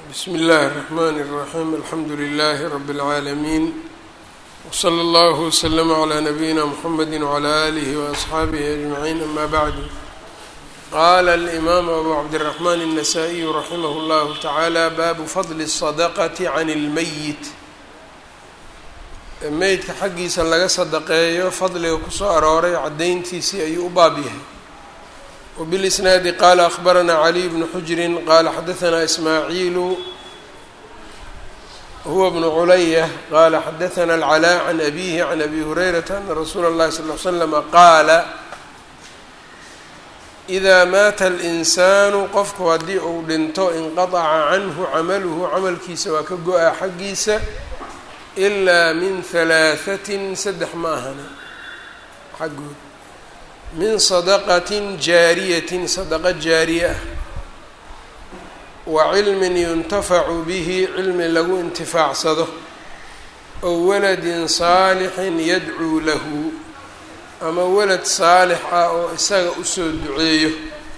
bsm اllh الرحmn الرaحيم alxamdu لlh رb العaalمين وslى اllه وsلm عlى نbyina mحamd وعlى آlه وأصxaabه أجمعين amا bعd qala الإmam أbu cabdالرحmn النsائي رaximh اllah taعalى bab fضl الصدqة عn الmyit meydka xaggiisa laga sadaqeeyo fadliga kusoo arooray cadayntiisii ayuu u baab yahay وبالإسناaد qال أخبرnا علي بن حجر qال xdثnا إسماعيل هو بن عlyة qال xdثnا العلاء عن أبيه عن أبي هريرة أن رsuuل الlhi صلى اه عليه وسلم qاala إذا mاata الإنسان qofku haddii uu dhinto انqaطca canhu cmlhu camalkiisa waa ka go-a xaggiisa إlا min ثaلاaثة saddex ma ahana xaggood min sadaqatin jaariyatin sadaqo jaariye ah wa cilmin yuntafacu bihi cilmi lagu intifaacsado ow waladin saalixin yadcuu lahu ama walad saalix ah oo isaga usoo duceeyo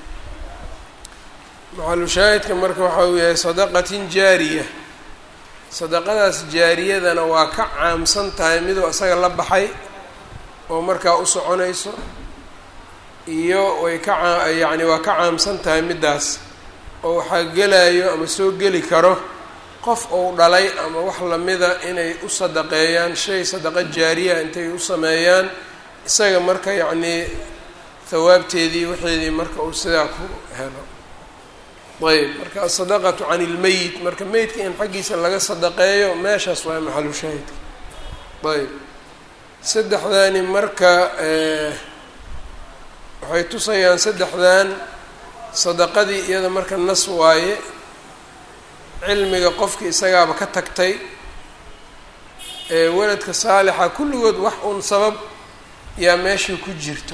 maxalushaahidka marka waxa uu yahay sadaqatin jaariya sadaqadaas jaariyadana waa ka caamsan tahay miduu isaga la baxay oo markaa u soconayso iyo way ka yacni waa ka caamsan tahay middaas oo waxaa gelayo ama soo geli karo qof uu dhalay ama wax lamida inay u sadaqeeyaan shay sadaqo jaariya intay u sameeyaan isaga marka yacnii hawaabteedii waxeedii marka uu sidaa ku helo ayb marka asadaqatu can ilmeyit marka meydka in xaggiisa laga sadaqeeyo meeshaas waa maxalu shaahidka ayb saddexdani marka waxay tusayaan saddexdan sadaqadii iyada marka nas waaye cilmiga qofki isagaaba ka tagtay ee waladka saalixa kulligood wax uun sabab yaa meeshii ku jirto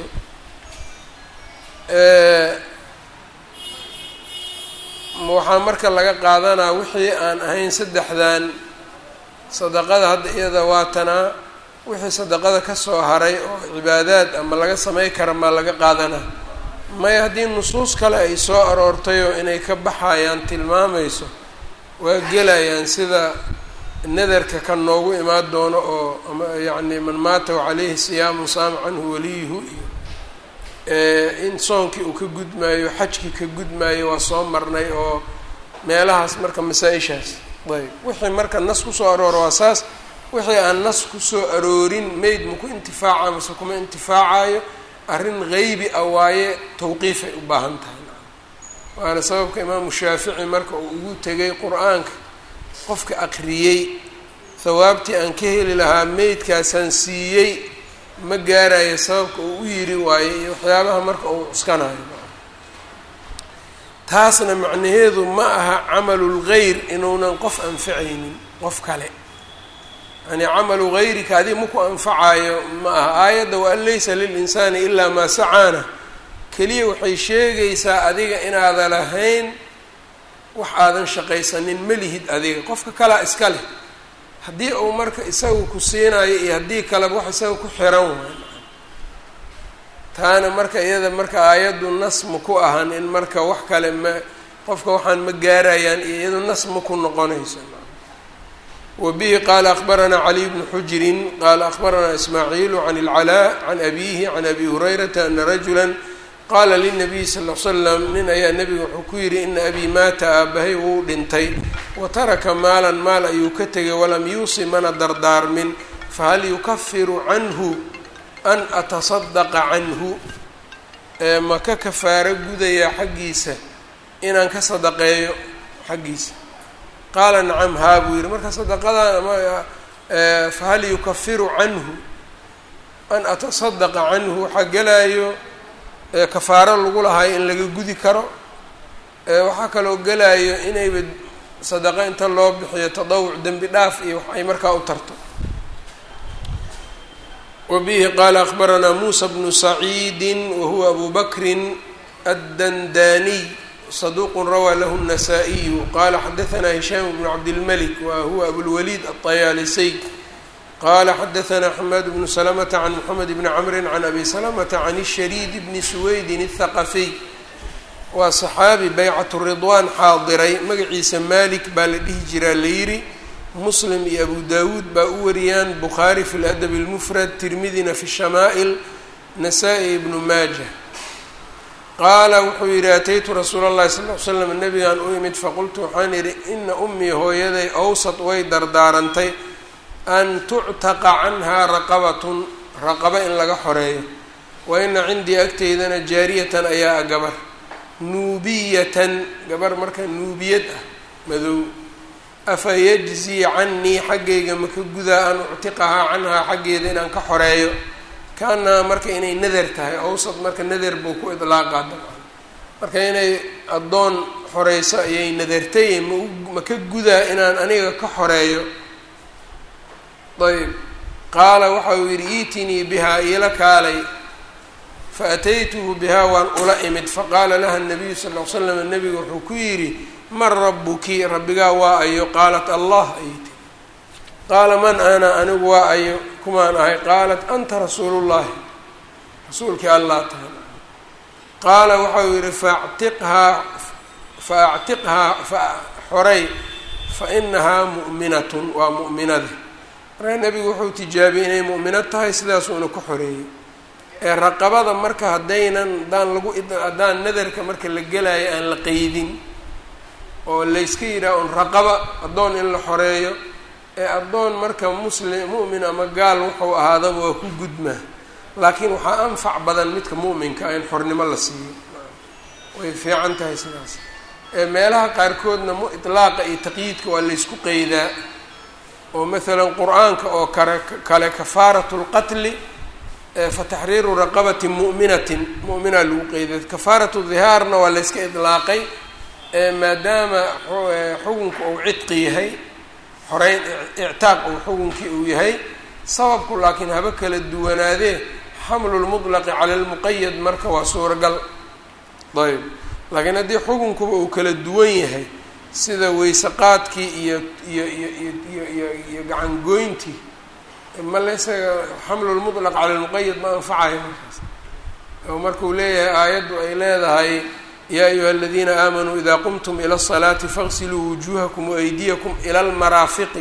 waxaa marka laga qaadanaa wixii aan ahayn saddexdan sadaqada hadda iyada waatanaa wixii sadaqada kasoo haray oo cibaadaad ama laga samey kara maa laga qaadanaa maya haddii nusuus kale ay soo aroortayoo inay ka baxayaan tilmaamayso waa gelayaan sida nadarka ka noogu imaan doono oo ama yacni man maata calayhi siyaamu saama canhu waliyuhu iyo in soonkii uu ka gudmaayo xajkii ka gudmaayo waa soo marnay oo meelahaas marka masaa-ishaas ayb wixii marka nas kusoo arooro waa saas wixii aan nas kusoo aroorin meyd maku intifaaca mase kuma intifaacayo arrin geybi ah waaye tawqiifay u baahan tahay waana sababka imaamu shaafici marka uu ugu tegay qur-aanka qofka aqriyey hawaabtii aan ka heli lahaa meydkaasaan siiyey ma gaarayo sababka uu u yiri waayo iyo waxyaabaha marka uu cuskanayo taasna macnaheedu ma aha camalulgeyr inuunan qof anficaynin qof kale yani camalu gayrika adiga maku anfacayo ma aha aayadda waan laysa lilinsaani ilaa maa sacaana keliya waxay sheegaysaa adiga inaadan lahayn wax aadan shaqaysanin ma lihid adiga qofka kalea iska leh haddii uu marka isaga ku siinayo iyo haddii kaleba wax isaga ku xiran waay taana marka iyada marka aayaddu nas ma ku ahan in marka wax kale ma qofka waxaan ma gaarayaan iyo iyadu nas ma ku noqonayso wbihi qala akbarana caliy bnu xujrin qala akbarana ismaaciilu can اlcalaa can abihi can abi hurayrata ana rajula qala linabiyi sal l slam nin ayaa nebiga wuxuu ku yidhi ina abii maata aabahay wuu dhintay wa taraka maalan maal ayuu ka tegay walam yuusi mana dardaarmin fahal yukafiru canhu an atasadaqa canhu ma ka kafaaro gudayaa xaggiisa inaan ka sadaqeeyo xaggiisa qaala nacam haa buu yihi marka sadaqadan ama fahal yukafiru canhu an atasadaqa canhu waxaa gelaayo kafaaro lagu lahayo in laga gudi karo waxaa kaloo gelaayo inayba sadaqo inta loo bixiyo tadawuc dembi dhaaf iyo wax ay markaa u tarto wa bihi qaala akbaranaa muusa bnu saciidi wahuwa abu bakrin addandaniy صدوq rawى lh النsائي qala xdثna هiشhام بن cabdالmلك wa huwa abوlwlيd الطyاalisي qala xdثna حmاd بن سلمة عن محمد بن cمr عن أbي سلمة عن الشhريد بن سويد الثqفي waa saxaabi baycatu ridwaan xaadiray magaciisa malik baa la dhihi jiraa la yidhi muslim iyo abu dawuud baa u wariyaan bukhaari fi ladabi اlmufrad tirmidina fi shamaa'il nasaa-i ibnu maaja qaala wuxuu yidhi ataytu rasuula اllahi sal ly slam nabigaan u imid faqultu waxaan yidhi ina ummii hooyaday awsad way dardaarantay an tuctaqa canhaa raqabatun raqaba in laga xoreeyo wa ina cindii agteydana jaariyatan ayaa a gabar nuubiyatan gabar marka nuubiyad ah madow afa yajzii cannii xaggayga maka gudaa an uctiqahaa canhaa xaggeeda inaan ka xoreeyo kaanaha marka inay nader tahay awsad marka nader buu ku idlaaqaa dabcan marka inay addoon xoreyso ayay nadartay ma ka gudaa inaan aniga ka xoreeyo ayb qaala waxa uu yidhi iitinii bihaa iila kaalay faataytuhu bihaa waan ula imid faqaala laha nabiyu sal l slam nabigu wuxuu ku yidhi man rabuki rabbigaa waa ayo qaalat allah ayay tiri qaala man ana anigu waa ayo kumaan ahay qaalat anta rasuulullahi rasuulkii allah tahay qaala waxau yidhi faactiqhaa fa actiqhaa fa xoray fa inahaa mu'minatun waa mu'minada markaa nebigu wuxuu tijaabiyey inay mu'minad tahay sidaasuuna ku xoreeyey ee raqabada marka haddaynan haddaan lagu haddaan nadarka marka la gelaayo aan la qeydin oo layska yidhaha un raqaba addoon in la xoreeyo ee addoon marka muslim mu'min ama gaal wuxuu ahaadaba waa ku gudmaa laakiin waxaa anfac badan midka mu'minka in xornimo la siiyo way fiican tahay sidaas ee meelaha qaarkoodna mu itlaaqa iyo taqyiidka waa laysku qeydaa oo masalan qur-aanka oo kale kale kafaaratu lqatli fa taxriiru raqabati mu'minatin mu'minaa lagu qeyday kafaaratu dihaarna waa layska idlaaqay maadaama xukunka uu cidqi yahay xoreyn ictaaq uu xukunkii uu yahay sababku laakiin haba kala duwanaadee xamlu lmutlaqi cala lmuqayad marka waa suuragal ayb laakiin haddii xukunkuba uu kala duwan yahay sida weyseqaadkii iyo iyo iyo iyo iyo iyo gacangoyntii ma laysaga xamlu lmutlaq cala lmuqayad ma anfacayo markaas oo markuu leeyahay aayaddu ay leedahay yaa ayuha aladiina aamanuu ida qumtum ila الsalaati faغsiluu wujuuhakum waaydiyakum ila almaraafiqi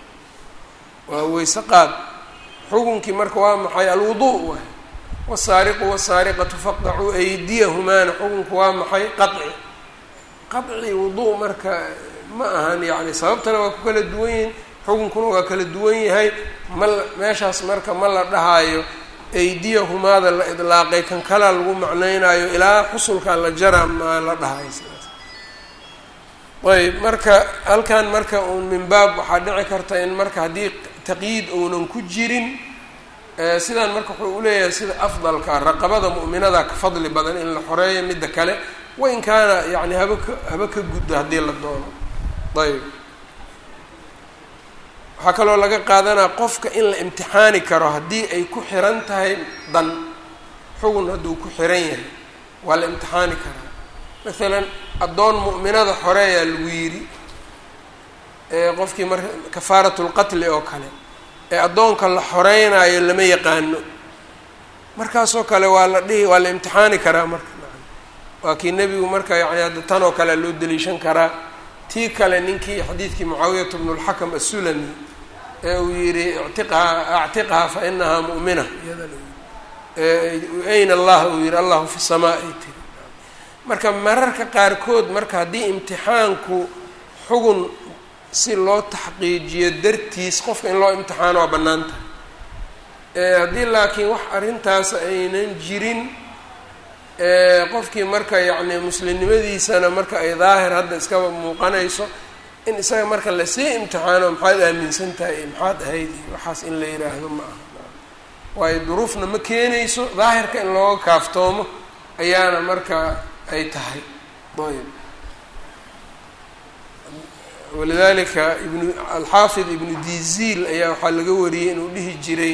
waa weyse qaad xukunkii marka waa maxay alwudu waay wاsaariqu wاsaariqatu faqdacuu aydiyahumaana xukunku waa maxay qaci qaci wudu marka ma ahan yani sababtana waa ku kala duwan yihin xukunkuna waa kala duwan yahay ma meeshaas marka ma la dhahaayo aydiyahumaada la idlaaqay kan kalaa lagu macneynayo ilaa xusulkaa la jara maa la dhahayo sidaas ayb marka halkan marka uun min baab waxaa dhici karta in marka haddii taqyiid uunan ku jirin sidaan marka wuxuu uleeyahay sida afdalka raqabada mu'minada ka fadli badan in la xoreeyo midda kale wain kaana yani haba ka haba ka guddo haddii la doono ayb waxaa kaloo laga qaadanaa qofka in la imtixaani karo haddii ay ku xiran tahay dan xugun hadduu ku xiran yahay waa la imtixaani karaa masalan addoon mu'minada xoreeyaa lagu yidhi qofkii marka kafaaratu lqatli oo kale ee addoonka la xoreynaayo lama yaqaano markaasoo kale waa la dhihi waa la imtixaani karaa marka waa kii nebigu marka yani hadda tan oo kale loo daliishan karaa tii kale ninkii xadiidkii mucaawiyata bnu lxakam assulami ee uu yihi ictiqhaa actiqhaa fa inahaa mu'mina ayna allah uu yihi allahu fi samaa ay tiri marka mararka qaarkood marka haddii imtixaanku xugun si loo taxqiijiyo dartiis qofka in loo imtixaano waa bannaan tahay haddii laakiin wax arrintaas aynan jirin qofkii marka yacni muslimnimadiisana marka ay daahir hadda iskaba muuqanayso in isaga marka lasii imtixaano maxaad aaminsan tahay iyo maxaad ahayd iyo waxaas in la yidhaahdo ma aha waayo duruufna ma keenayso daahirka in looga kaaftoomo ayaana marka ay tahay ayb walidalika ibnu alxaafid ibnu diziil ayaa waxaa laga wariyey inuu dhihi jiray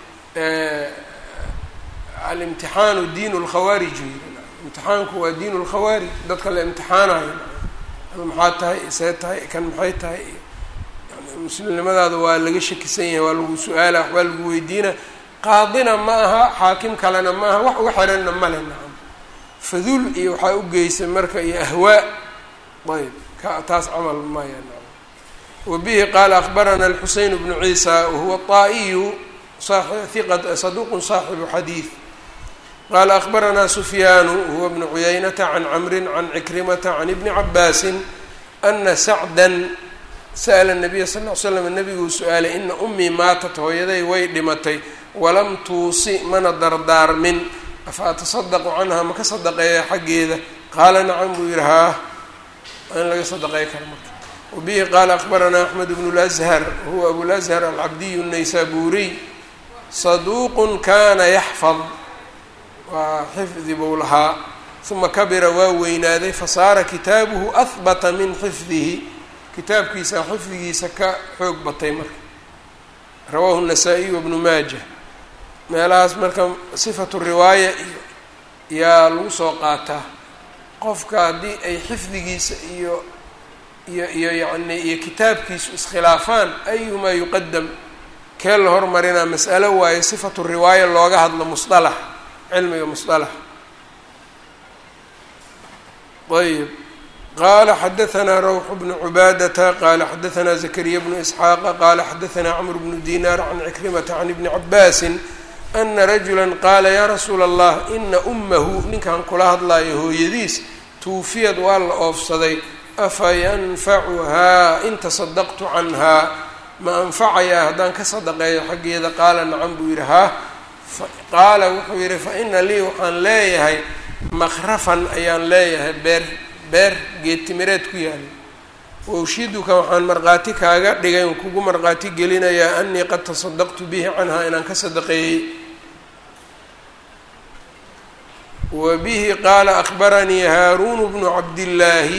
alimtixaanu diinu lkhawaarij imtixaanku waa diinu lkhawaarij dadka la imtixaanayo maxaa tahay see tahay kan maxay tahay yani muslimnimadaada waa laga shakisan yahay waa lagu su-aala waxbaa lagu weydiina qaadina ma aha xaakim kalena ma aha wax uga xiranna male nacam fadul iyo waxaa u geysay marka iyo ahwaa ayb ka taas camal maya wa bihi qaala akbarana alxuseyn bnu ciisa wahuwa طaa'iyu saduqu saaxibu xadiid qaala akbaranaa sufyaanu huwa bnu cuyaynata can camri can cikrimata can ibni cabaasin ana sacdan sa'la nabiya sal l slam nabiguu su-aalay ina ummii maatat hooyaday way dhimatay walam tuusi mana dardaarmin afa atasadaqu canha ma ka sadaqeeya xaggeeda qaala nacam buu yihi haa in laga sadaqey karo marka wabihi qaala akbaranaa axmed bnu lashar huwa abulashar alcabdiyu naysaburiy saduuqun kana yaxfad waa xifdi buu lahaa uma kabira waa weynaaday fasaara kitaabuhu ahbata min xifdihi kitaabkiisa xifdigiisa ka xoog batay marka rawaahu الnasaa-iy wabnu maaja meelahaas marka sifatu riwaaya iyo yaa lagu soo qaataa qofka haddii ay xifdigiisa iyo iyo iyo yacni iyo kitaabkiisu iskhilaafaan ayumaa yuqadam kee la hormarinaa mas'alo waayo sifatu riwaaya looga hadlo musطalax cilmiga musطalax ayb qala xadaثna rawx bnu cubaadata qala xadaثna zakariya bnu isxaaqa qala xadaثna cmr bnu dinar can cikrimata can ibni cabaasi ana rajula qaala ya rasuula allah ina umahu ninkan kula hadlayo hooyadiis tuufiyad waa la oofsaday afa yanfacuhaa in tasadaqtu canhaa ma anfacayaa haddaan ka sadaqeeyo xaggeeda qaala nacam buu yidhi haa qaala wuxuu yidhi fa ina lii waxaan leeyahay makrafan ayaan leeyahay beer beer geedtimireed ku yaala wawshiduka waxaan markhaati kaaga dhigay n kugu markhaati gelinayaa anii qad tasadaqtu bihi canhaa inaan ka sadaqeeyey wa bihi qaala akbaranii haaruun bnu cabdillaahi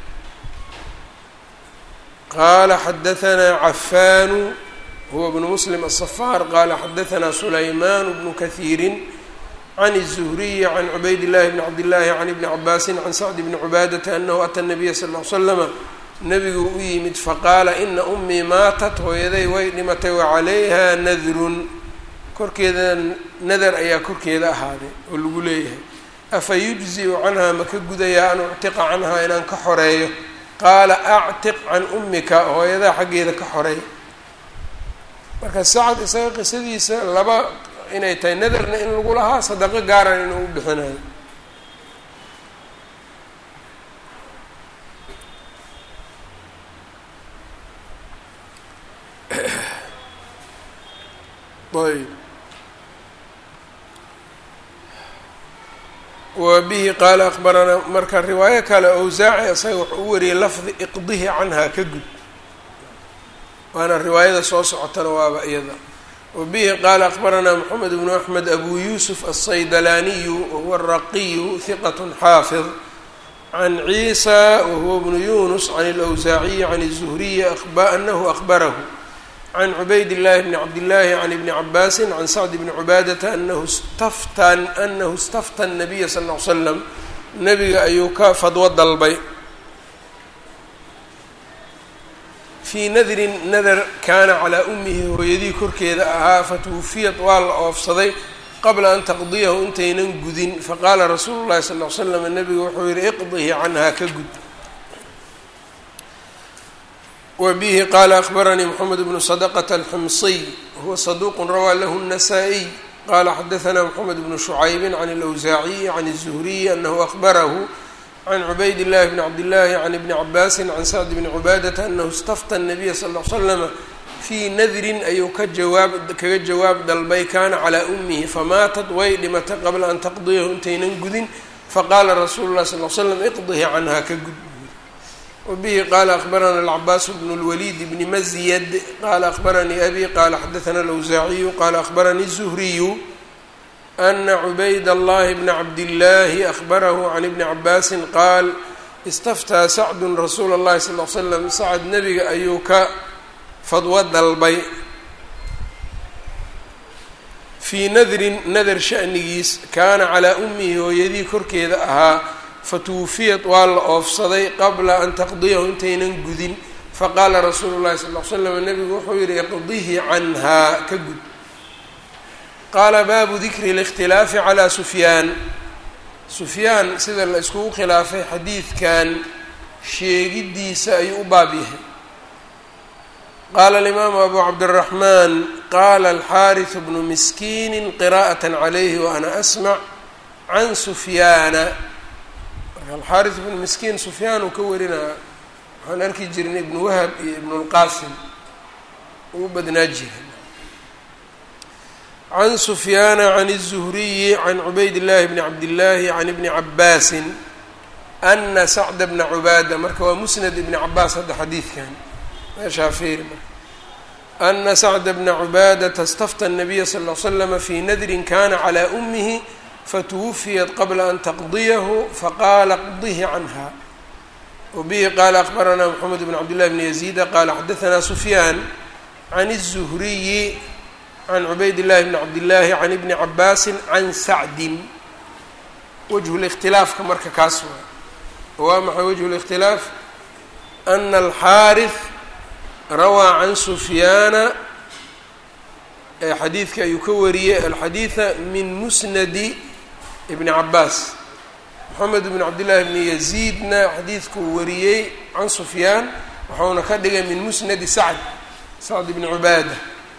qaala xadahanaa cafaanu huwa bnu muslim aلصafaar qaala xadahanaa sulaymaan bnu kahiirin can الزhriyi can cubayd الlahi bn cabdillaahi can ibni cabaasin can sacd bni cubaadata anahu ata nabiya sal l slama nabigu u yimid faqaala ina umii maatat hooyaday way dhimatay wacalayha nadrun korkeeda nadar ayaa korkeeda ahaaday oo lagu leeyahay afa yujziu canhaa ma ka gudayaa an uctiqa canhaa inaan ka xoreeyo qaala actiq can ummika hooyadaa xaggeeda ka xoreey marka sacad isaga qisadiisa laba inay tahay nadarna in lagu lahaa sadaqo gaaran inuu u bixinayo ayb wa bihi qaala akbaranaa marka riwaayo kale awsaaci isaga wuxuu u wariyey lafdi iqdihi canhaa ka gud waana riwaayada soo socotana waaba iyada wa bihi qaala akbaranaa moxamed bnu axmed abu yuusuf alsaydalaaniyu wahuwa araqiyu hiqat xaafid can ciisa wahuwa bnu yunus can alawsaaciyi can الzuhriyi anahu akbarahu can cubayd llahi bni cabdillaahi can ibni cabaasin can sacd bni cubaadata anahu staftan anahu istafta nabiya sal ll ly slam nabiga ayuu ka fadwo dalbay fii nadrin nadar kaana calaa ummihi hooyadii korkeeda ahaa fatuwufiyad waa la oofsaday qabla an taqdiyahu intaynan gudin faqaala rasuulu llahi sal ll ly slam nabiga wuxuu yihi iqdihi canhaa ka gud wbihi qaala akbaranii mxamed bnu sadqة alximsiy huwa saduq rawaa lahu الnasaa-iy qala xadaثna mxamed bnu shucaybi can اlawsaaciyi can الzuhriyi anahu akbarahu can cubayd اllahi bni cabdillaahi can ibni cabaasi can sacd bni cubaadata anahu istafta الnabiya sal l slama fii nadrin ayuu ka jawaab kaga jawaab dalbay kana calaa umihi famaatat way dhimatay qabla an taqdiyahu intaynan gudin faqaala rasuulu lah sal l slam iqdihi canha ka gud wbihi qaala akbarana alcabaas bnu اlwaliid bni mazyad qaala akbaranii abi qaala xadaثna alawsaaciyu qaala akbaranii الzuhriyu ana cubayd allahi bna cabdillaahi akbarahu can ibni cabaasin qaal istaftaa sacdun rasuula اllahi sal l slam sacad nebiga ayuu ka fadwo dalbay fii nadrin nadar shanigiis kaana calaa umihi hooyadii korkeeda ahaa fatuwufiyad waa la oofsaday qabla an taqdiyahu intaynan gudin faqaala rasuulu llahi sal l slam nabigu wuxuu yihi iqdihi canhaa ka gud qaala baabu dikri اlاkhtilaafi calى sufyaan sufyaan sida la iskugu khilaafay xadiidkan sheegidiisa ayuu u baab yahay qaala alimaamu abu cabdiraxmaan qaala alxaariثu bnu miskiini qiraءaة calayhi waana asmac can sufyaana marka alxaariث bnu miskiin sufyaan uu ka warinaa waxaan arki jirnay ibnu wahab iyo ibnu اlqaasim ugu badnaa jira can sufyaana can الzuhriyi can cubayd اllahi bni cabdillaahi can ibni cabaasin ana sacda bna cubaada marka waa musnad ibni cabaas hadda xadiidkan meeshaa fiiri marka ana sacda bna cubaadata istafta الnabiya sal ll slama fi nadrin kana calى umihi fatuwufiyat qabla an taqdiyahu faqaala qdihi canha wabihi qaala akbaranaa mxamed bn cabdillahi bni yaziida qaala xadaanaa sufyaan can الzuhriyi can cubayd llahi bni cabdillaahi can ibni cabaasin can sacdin wajhu likhtilaafka marka kaas waa waa maxay wajhu likhtilaaf ana alxaariث rawaa can sufyaana xadiidka ayuu ka wariyey alxadiida min musnadi ibni cabaas moxamed bn cabdillaahi bni yaziidna xadiidkuu wariyey can sufyaan waxauna ka dhigay min musnadi sacd sacd bni cubaada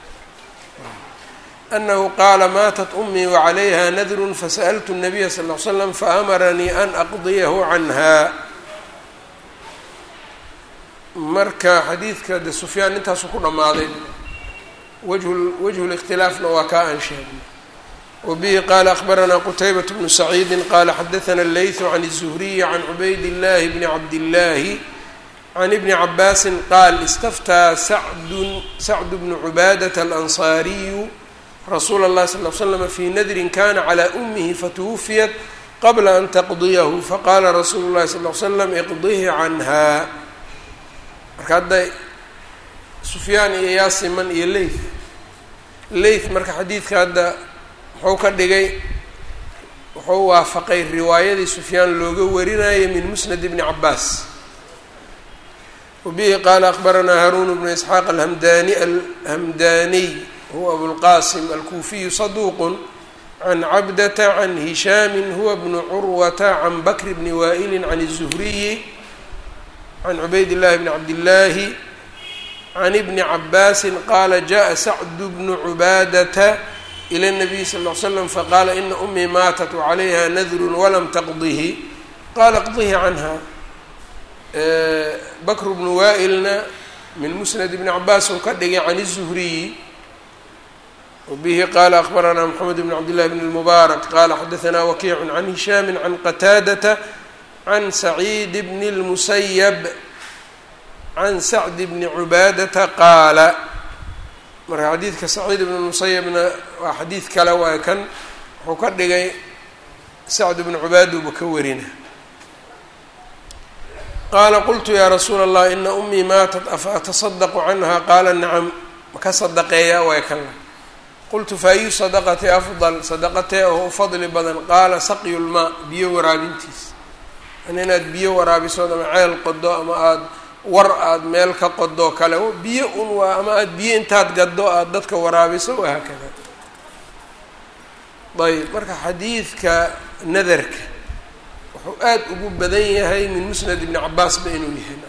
anahu qaala maatat umii wacalayha nadrun fasa'ltu الnabiya sal ll slam faamaranii an aqdiyahu canha marka xadiidka de sufyaan intaasuu ku dhammaaday wajhu wajhu likhtilaafna waa kaa aan sheegnay wabihi qaala akbaranaa qutaybat bnu saciidi qaala xadaana leytu can الzuhriyi can cubayd اllahi bni cabdillaahi can ibni cabaasin qaal istaftaa sacdun sacdu bnu cubaadata alansaariyu rasuula اllahi sal l slama fi nadrin kana calى umihi fatuwufiyat qabla an taqdiyahu faqaala rasuulu llahi sal l slam iqdihi canha marka hadda sufyaan iyo yaasiman iyo leyth leyth marka xadiidka hadda muxuu ka dhigay wuxuu waafaqay riwaayadii sufyaan looga warinayay min musnad ibni cabaas wabihi qaala akbaranaa haruun bnu isxaaq alhamdani alhamdaniy huwa abulqasim alkuufiyu saduuqun can cabdata can hishaami huwa bnu curwata can bakr bni waa'ili can الzuhriyi can cubayd llahi bni cabdillaahi can ibni cabaasi qaala jaءa sacdu bnu cubaadata ilى الnabiy sal ll slam faqaala ina umii maatat wacalayha nadru walam taqdihi qaala qdihi canha bakr bnu waa'ilna min musnad ibni cabaas uu ka dhigay can الzuhriyi wbihi qaala akbaranaa mxamed bn cabdillahi bn اlmubaarak qaala xadaanaa wakiicu can hishaami can qataadata can saciid bni اlmusayab can sacd bni cubaadata qaala marka xadiidka saciid bn musayabna waa xadiid kale waay kan wuxuu ka dhigay sacd bni cubaaduba ka warina qaala qultu yaa rasuula allah ina umii maatat afa atasadaqu canha qaala nacam maka sadaqeeyaa waay kan qultu fa ayu sadaqati afdal sadaqatee oo u fadli badan qaala saqyu lmaa biyo waraabintiis an inaad biyo waraabisood ama ceel qodo ama aada war aada meel ka qodoo kale biyo un waa ama aada biyo intaad gaddo aada dadka waraabiso wahaakada ayb marka xadiidka nadarka wuxuu aada ugu badan yahay min musnad ibni cabaasba inuu yahay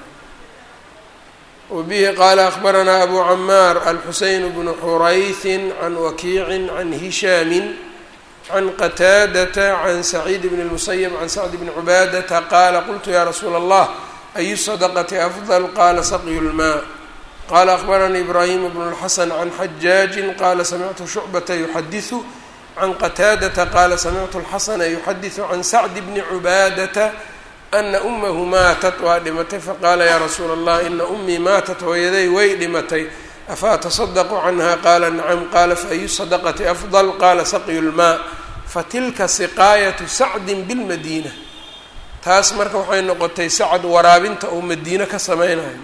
wbihi qaala akbaranaa abu camaar alxuseyn bnu xurayhin can wakiicin can hishaami can qataadata can saciid bn اlmusayb can sacd bni cubaadata qaala qultu ya rasuula allah ayu sadaqati afdal qaala saqyu lmaa qaala akbaranii ibraahim bnu اlxasan can xajaaji qaala samictu shucbata yuxadiثu can qataadata qaala samictu اlxasana yuxadiثu can sacd bni cubaadata ana umahu maatat waa dhimatay faqaala yaa rasuula allah ina umii maatat hooyaday way dhimatay afa atasadaqu canha qaala nacam qaala faayu sadaqati afdal qaala saqyu lmaa fatilka siqaayatu sacdin bilmadiina taas marka waxay noqotay sacad waraabinta uu madiine ka sameynayo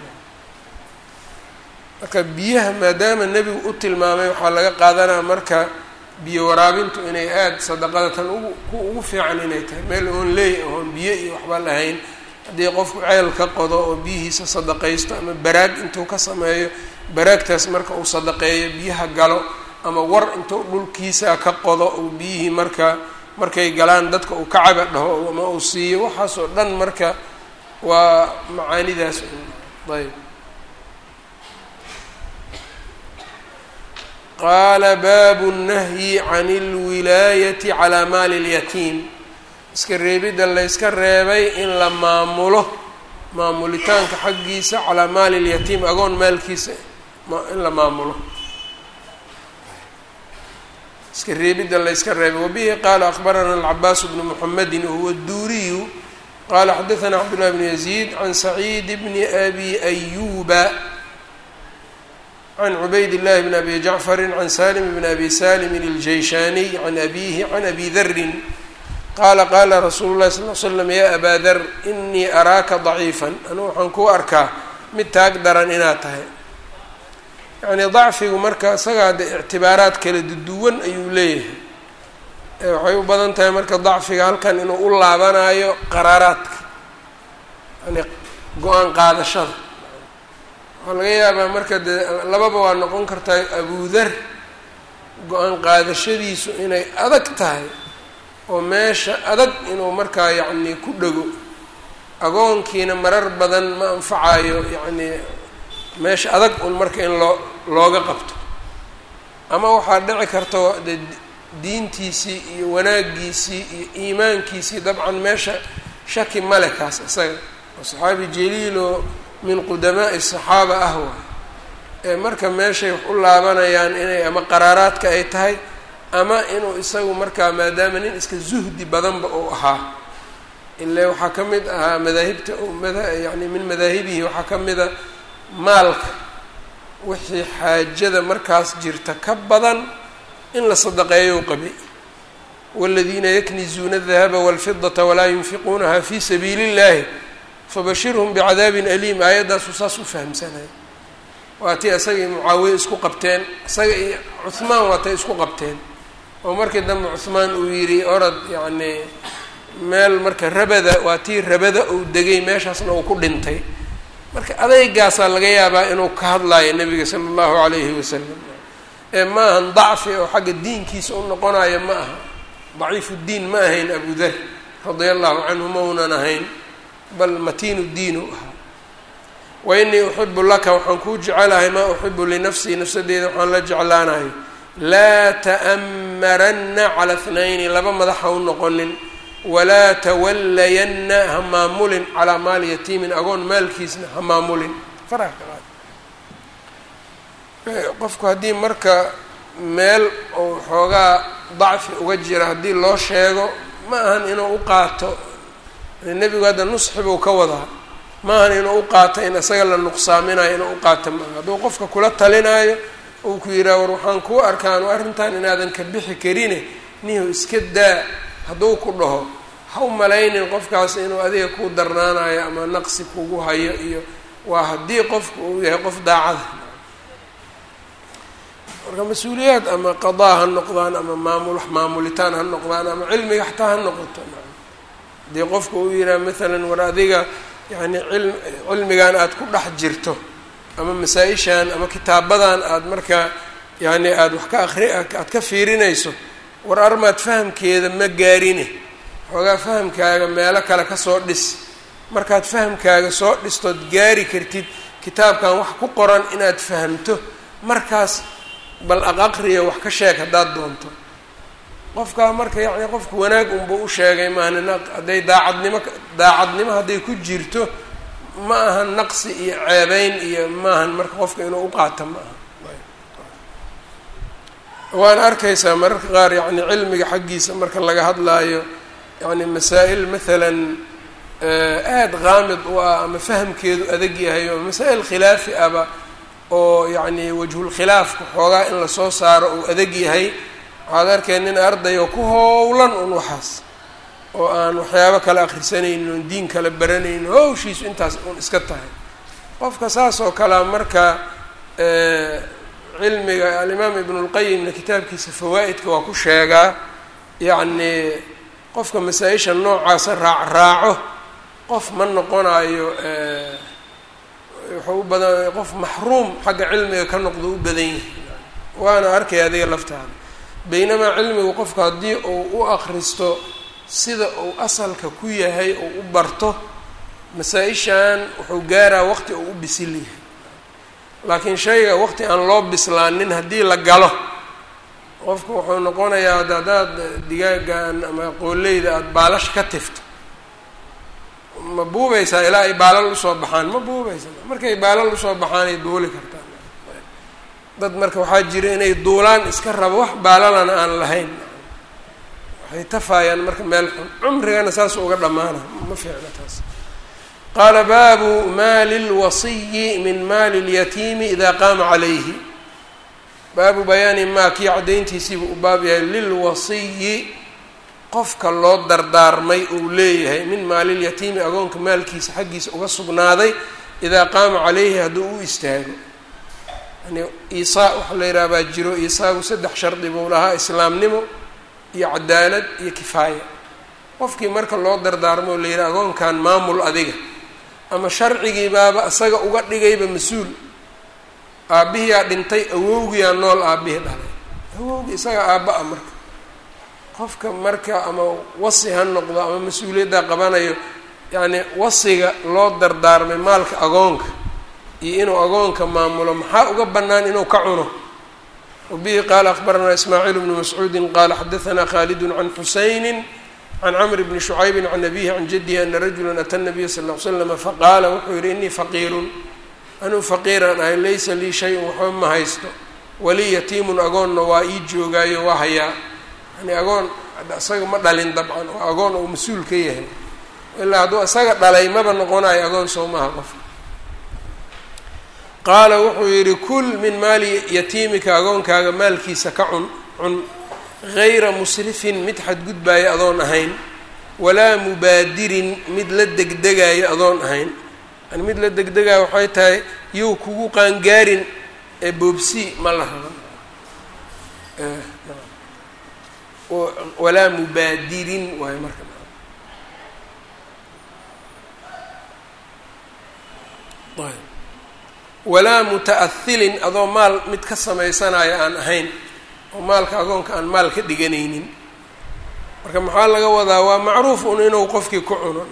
marka biyaha maadaama nebigu u tilmaamay waxaa laga qaadanaa marka biyo waraabintu inay aada sadaqada tan ugu ugu fiican inay tahay meel oon leey oon biyo iyo waxba lahayn haddii qofku ceel ka qodo oo biyihiisa sadaqaysto ama baraag intuu ka sameeyo baraagtaas marka uu sadaqeeyo biyaha galo ama war intuu dhulkiisa ka qodo uu biyihii marka markay galaan dadka uu kacaba dhaho ama uu siiyo waxaas oo dhan marka waa macaanidaas ayb qaala baabu الnahyi can اlwilaayati calaa maali اlyatiim iska reebidda layska reebay in la maamulo maamulitaanka xaggiisa calaa maali اlyatiim agoon maalkiisa in la maamulo iska reebidda layska reebay wabihi qaala akbarana alcabaas bnu muxamedi wahuwa duuriyu qala xadaثna cabdالlah bn yaزيid can saciid bni abi ayuba can cubayd الlahi bn abi jacfari can salim bn abi salim اljeyshaaniy can abihi can abi darin qaala qaala rasuulu lahi sal l slam ya abaa dar inii araaka ضaciifa anugu waxaan kuu arkaa mid taag daran inaad tahay yani dacfigu marka isagaa de ictibaaraad kala duwan ayuu leeyahay waxay u badan tahay marka dacfiga halkan inuu u laabanayo qaraaraadka yani go-aan qaadashada waxaa laga yaabaa marka dee lababa waa noqon kartaa abudar go-aan qaadashadiisu inay adag tahay oo meesha adag inuu markaa yacni ku dhego agoonkiina marar badan ma anfacayo yacni meesha adag un marka in loo looga qabto ama waxaa dhici karta de diintiisii iyo wanaagiisii iyo iimaankiisii dabcan meesha shaki male kaas isaga oo saxaabi jaliiloo min qudamaa'i saxaaba ah waay ee marka meeshay wax u laabanayaan inay ama qaraaraadka ay tahay ama inuu isagu markaa maadaama nin iska zuhdi badanba uu ahaa ile waxaa ka mid ahaa madaahibta mada yani min madaahibihi waxaa ka mida maalka wixii xaajada markaas jirta ka badan in la sadaqeeyo u qabay wاladiina yaknizuuna الdahaba wاlfidaةa walaa yunfiquunaha fi sabiili اllahi fabashirhm bicadaabin aliim aayaddaasuu saas u fahamsanaya waa tii isagii mucaawiye isku qabteen isaga iyo cuhmaan waa tay isku qabteen oo markii dambe cuhmaan uu yidhi orod yacni meel marka rabada waa tii rabada uu degay meeshaasna uu ku dhintay marka adeygaasaa laga yaabaa inuu ka hadlaayo nebiga sala allahu calayhi wasalam ee ma ahan dacfi oo xagga diinkiisa u noqonayo ma aha daciifu ddiin ma ahayn abu dar radia allahu canhu maunan ahayn bal matiinu diinu ahaa wa inii uxibu laka waxaan kuu jecelahay maa uxibu linafsii nafsadeeda waxaan la jeclaanayo laa ta'maranna cala thnayni laba madax ha u noqonin walaa tawallayanna ha maamulin calaa maali yatiimin agoon maalkiisna ha maamulin faraha ka qaad qofku haddii marka meel uu xoogaa dacfi uga jira haddii loo sheego ma ahan inuu u qaato nebigu hadda nusxi buu ka wadaa ma ahan inuu u qaato in isaga la nuqsaaminayo inuu u qaato maaha hadduu qofka kula talinaayo uu ku yidhaha war waxaan kuu arkaanu arrintan inaadan ka bixi karine nihu iska daa hadduu ku dhaho ha u malaynin qofkaas inuu adiga kuu darnaanayo ama naqsi kugu hayo iyo waa haddii qofku uu yahay qof daacada marka mas-uuliyaad ama qadaa ha noqdaan ama maamul maamulitaan ha noqdaan ama cilmiga xataa ha noqoto haddii qofku uu yidhaha maalan war adiga yacni cil cilmigan aada ku dhex jirto ama masaa-ishan ama kitaabadan aada marka yacni aada wax ka akri aada ka fiirinayso war armaad fahamkeeda ma gaarine xoogaa fahamkaaga meelo kale kasoo dhis markaad fahamkaaga soo dhistood gaari kartid kitaabkan wax ku qoran inaad fahamto markaas bal aq aqriya wax ka sheeg haddaad doonto qofkaa marka yacni qofka wanaag unba u sheegay maahan hadday daacadnimo daacadnimo hadday ku jirto ma aha naqsi iyo ceebeyn iyo maahan marka qofka inuu uqaato ma aha waana arkaysaa mararka qaar yacni cilmiga xaggiisa marka laga hadlaayo yacni masaa-il maalan aada qaamid u ah ama fahamkeedu adag yahay oo masaa-il khilaafi aba oo yacni wajhulkhilaafka xoogaa in lasoo saaro uu adag yahay waxaad arkay nin arday oo ku howlan un waxaas oo aan waxyaabo kale akhrisanaynin oon diin kale baranaynin howshiisu intaas un iska tahay qofka saas oo kalea marka cilmiga alimaam ibnulqayimna kitaabkiisa fawaa'idka waa ku sheegaa yacni qofka masaa-isha noocaasa raac raaco qof ma noqonayo wuxuu u badan qof maxruum xagga cilmiga ka noqdo u badan yahay waana arkay adiga laftaada baynamaa cilmigu qofku haddii uu u akristo sida uu asalka ku yahay oo u barto masaa-ishan wuxuu gaaraa waqti uu u bisil yahay laakiin shayga waqti aan loo bislaanin haddii la galo qofku wuxuu noqonayaa ad haddaad digaagan ama qooleyda aada baalash ka tifto ma buubaysaa ilaa ay baalal usoo baxaan ma buubaysaa markay baalal usoo baxaan ay duuli kartaan dad marka waxaa jira inay duulaan iska rabo wax baalalana aan lahayn waxay tafaayaan marka meel xun cumrigana saas uga dhammaana ma fiicna taas qaala baabu maali lwasiyi min maali lyatiimi idaa qaama calayhi baabu bayaani maa kii caddayntiisiibu u baab yahay lilwasiyi qofka loo dardaarmay uu leeyahay min maalilyatiimi agoonka maalkiisa xaggiisa uga sugnaaday idaa qaama calayhi hadduu u istaago yani iisaa waxa la yidhaha baa jiro iisaagu saddex shardi buu lahaa islaamnimo iyo cadaalad iyo kifaaya qofkii marka loo dardaarmo oo la yidhaha agoonkan maamul adiga ama sharcigii baaba isaga uga dhigayba mas-uul aabbihiyaa dhintay awowgiyaa nool aabbihii dhalay awowgii isaga aabba-a marka qofka marka ama wasi ha noqdo ama mas-uuliyadda qabanayo yacni wasiga loo dardaarmay maalka agoonka iyo inuu agoonka maamulo maxaa uga bannaan inuu ka cuno wabihi qaala akbaranaa ismaaciil bnu mascuudin qaala xadaanaa khaalidun can xusayni can camr bni shucaybin can abihi can jadihi ana rajula ata nabiya sal ll ly slama faqaala wuxuu yihi inii faqiirun anuu faqiiraan ahay laysa lii shay-un waxba ma haysto walii yatiimun agoonna waa ii joogaayo waa hayaa yani agoon isaga ma dhalin dabcan waa agoon uu mas-uul ka yahay ilaa hadduu isaga dhalay maba noqonayo agoon soo maaha qofka qaala wuxuu yidhi kul min maali yatiimika agoonkaaga maalkiisa ka cun cun gayra musrifin mid xadgudbaayo adoon ahayn walaa mubaadirin mid la degdegaayo adoon ahayn yani mid la degdegaayo waxay tahay yow kugu qaangaarin ee boobsi ma la rabo walaa mubaadirin waayo marka walaa muta-ahilin adoo maal mid ka samaysanayo aan ahayn oo maalka agoonka aan maal ka dhiganaynin marka maxaa laga wadaa waa macruuf un inuu qofkii ku cuno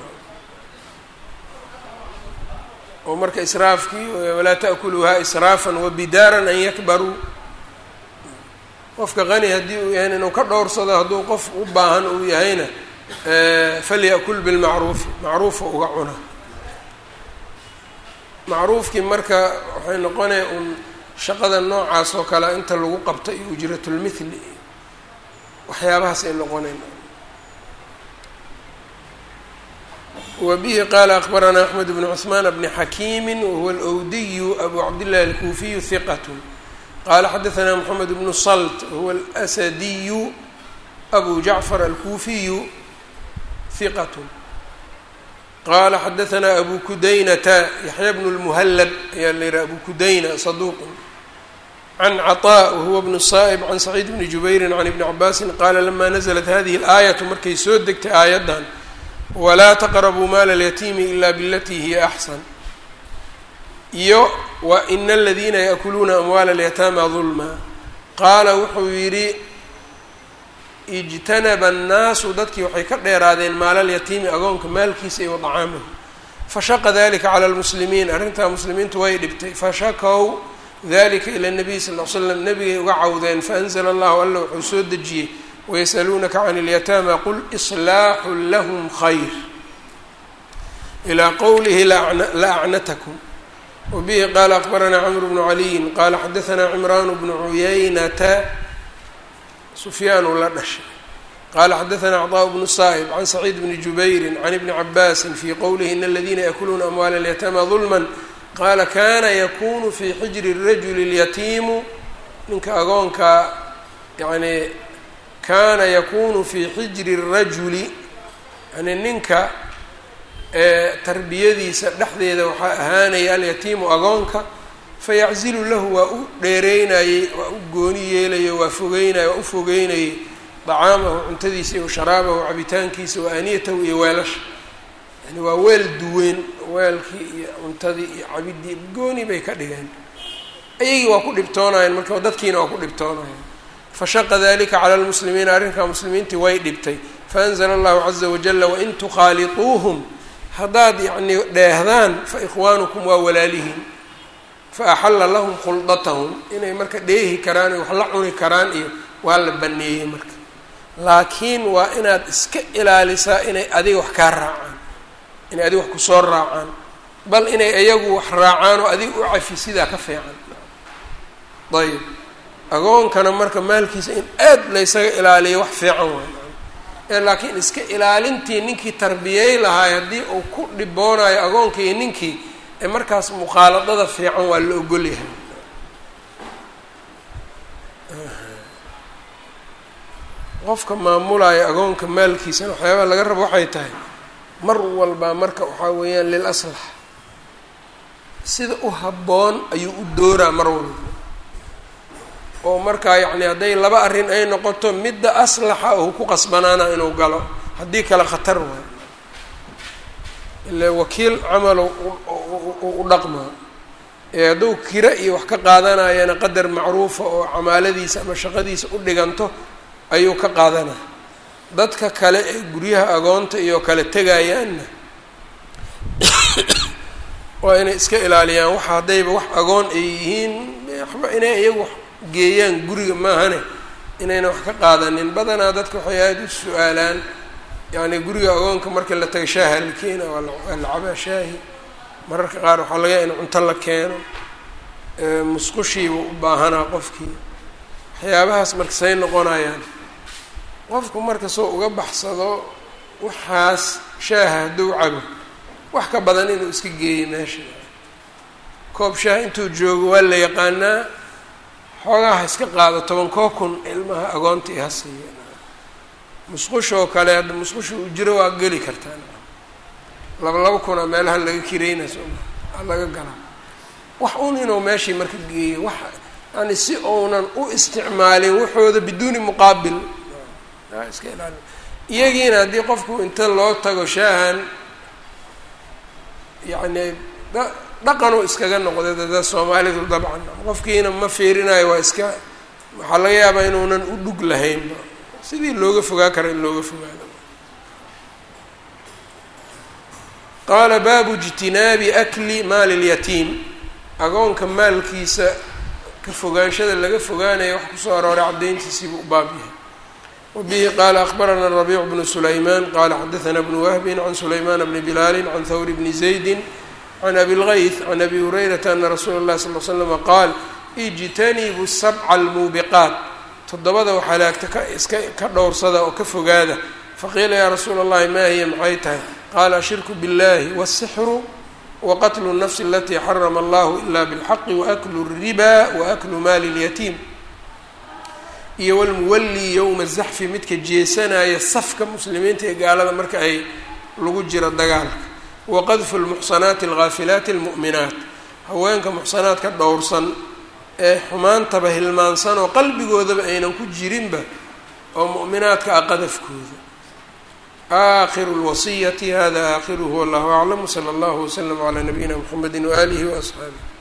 oo marka israafkii walaa ta'kuluuhaa israafan wabidaaran an yakbaruu qofka qani haddii uu yahayna inuu ka dhowrsado hadduu qof u baahan uu yahayna falya'kul bilmacruufi macruufa uga cuna macruufkii marka waxay noqonaya un shaqada noocaas oo kale inta lagu qabto iyo ujratulmithli iyo waxyaabahaas ay noqonayn wa bihi qaala akbaranaa axmed bnu cusmaan bni xakiimi wahuwa alwdiyu abu cabdillahi alkuufiyu hiqat qaala xadaanaa moxamed bnu salt wahuwa alasadiyu abu jacfar alkuufiyu hiqat qala xadaanaa abu kudaynata yaxya bnu lmuhallab ayaa la yihaha abu kudayna saduuqun can caطaa wahuwa bnu saa'ib can saciid bni jubayrin can ibni cabaasin qaala lama naزlat hadihi اlaayatu markay soo degtay aayaddan walaa taqrabuu maala اlyatiimi ila bilatii hiya axsan iyo wa ina aladiina yaakuluuna amwaala اlyataama dulma qaala wuxuu yidhi ijtanaba annaasu dadkii waxay ka dheeraadeen maalalyatiimi agoonka maalkiisa iyo wadacaamahu fashaqa dalika cala lmuslimiin arrintaa muslimiintu way dhibtay fashakow dalika ila nabiy sal l slam nabigay uga cawdeen faanzla allahu alla wuxuu soo dejiyey wayasaluunaka can اlyataama qul islaaxu lahm khayr ilaa qowlihi la acnatakum wabihi qaala akbaranaa camr bnu caliyin qaala xadaanaa cimraan bnu cuyaynata sufyaanu la dhashay qaala xadaanaa cطاء bnu saa'ib can saciid bni jubayri can ibni cabaasin fii qowlihi in aladiina yakuluuna amwaala اlyataama dulma qaala kana yakunu fii xijri rajuli اlyatiimu ninka agoonka yani kana yakunu fii xijri الrajuli yani ninka tarbiyadiisa dhexdeeda waxaa ahaanaya alyatiimu agoonka fayaczilu lahu waa u dheereynayey waa u gooni yeelayo waa fogeynay waa u fogeynayey dacaamahu cuntadiisa iyo sharaabahu cabitaankiisa wa aaniyatahu iyo weelasha yani waa weel duween weelkii iyo cuntadii iyo cabidii gooni bay ka dhigeen ayagii waa ku dhibtoonayeen marka dadkiina waa ku dhibtoonayeen fashaqa dalika cala lmuslimiina arrinkaa muslimiintii way dhibtay faanzla allahu caza wajala wain tukhaaliطuuhum haddaad yacnii dheehdaan faikhwaanukum waa walaalihiin faaxalla lahum khuldatahum inay marka dheehi karaan iyo wax la cuni karaan iyo waa la baneeyey marka laakiin waa inaad iska ilaalisaa inay adiga wax kaa raacaan inay adiga wax kusoo raacaan bal inay iyagu wax raacaan oo adiga u cafi sidaa ka fiican ayb agoonkana marka maalkiisa in aad laysaga ilaaliyo wax fiican waay ee laakiin iska ilaalintii ninkii tarbiyey lahaay haddii uu ku dhiboonayo agoonkii iyo ninkii ee markaas mukhaaladada fiican waa la ogolyahay qofka maamulaya agoonka maalkiisana waxyaabaha laga rabo waxay tahay mar walbaa marka waxaa weeyaan lil aslax sida u habboon ayuu u dooraa mar walba oo markaa yacni hadday laba arrin ay noqoto midda aslaxa uu ku qasbanaana inuu galo haddii kale khatar waayo ile wakiil camalo u dhaqmaa ee hadduu kira iyo wax ka qaadanayana qadar macruufa oo camaaladiisa ama shaqadiisa u dhiganto ayuu ka qaadanaya dadka kale ee guryaha agoonta iyo kale tegayaanna waa inay iska ilaaliyaan waxa haddayba wax agoon ay yihiin waxba inay iyagu wax geeyaan guriga maahane inayna wax ka qaadanin badanaa dadka waxay aada u su-aalaan yacni guriga agoonka marka la taga shaaha la keena waa lacabaa shaahi mararka qaar waxaa laga yaha in cunto la keeno musqushiiba u baahanaa qofkii waxyaabahaas marka say noqonayaan qofku marka soo uga baxsado waxaas shaaha hadduu cabo wax ka badan inuu iska geeyo meesha koob shaah intuu joogo waa la yaqaanaa xoogaha iska qaado tobankoo kun ilmaha agoonta i ha siiya musqushoo kale hadda musqusha uu jiro waa geli kartaa laba laba kuna meelaha laga kirayna sooma laga galaa wax un inuu meeshii marka geeyo wax yani si uunan u isticmaalin waxooda biduuni muqaabil iska ilaali iyagiina haddii qofku inta loo tago shaahan yacni dhaqanuu iskaga noqday dada soomaalidu dabcan qofkiina ma fiirinayo waa iska waxaa laga yaabaa inuunan u dhug lahaynba sidii looga fogaa kara in looga fogaado qaala baabu ijtinaabi akli maali lyatiim agoonka maalkiisa ka fogaanshada laga fogaanaya wax kusoo arooray caddayntiisiibuu u baab yahay wabihi qaala akbarana rabiic bnu sulaymaan qaala xadaثana bnu wahbin can sulaymaan bni bilaali can hawr bni zaydi can abi lgayth can abi hurayrata ana rasuula اllahi sal l slama qaal ijtanibu sabca almuubiqaat toddobada waxalaagta ka iska ka dhowrsada oo ka fogaada faqiila yaa rasuula اllahi maa hiya maxay tahay qaala ashirku biاllahi wالsixru waqatlu الnafsi alatii xarama allahu ila bاlxaqi waaklu الriba waaklu maali اlyatiim iyo walmuwallii yowma zaxfi midka jeesanaya safka muslimiinta ee gaalada marka ay lagu jiro dagaalka waqadfu lmuxsanaati alghaafilaati almu'minaat haweenka muxsanaadka dhowrsan ee xumaantaba hilmaansan oo qalbigoodaba aynan ku jirinba oo mu'minaadka ah qadafkooda aakhiru lwasiyati hada aakhiruhu wallahu aclam wsala allahu waslama calaa nabiyina mxamedi waaalihi waasxaabih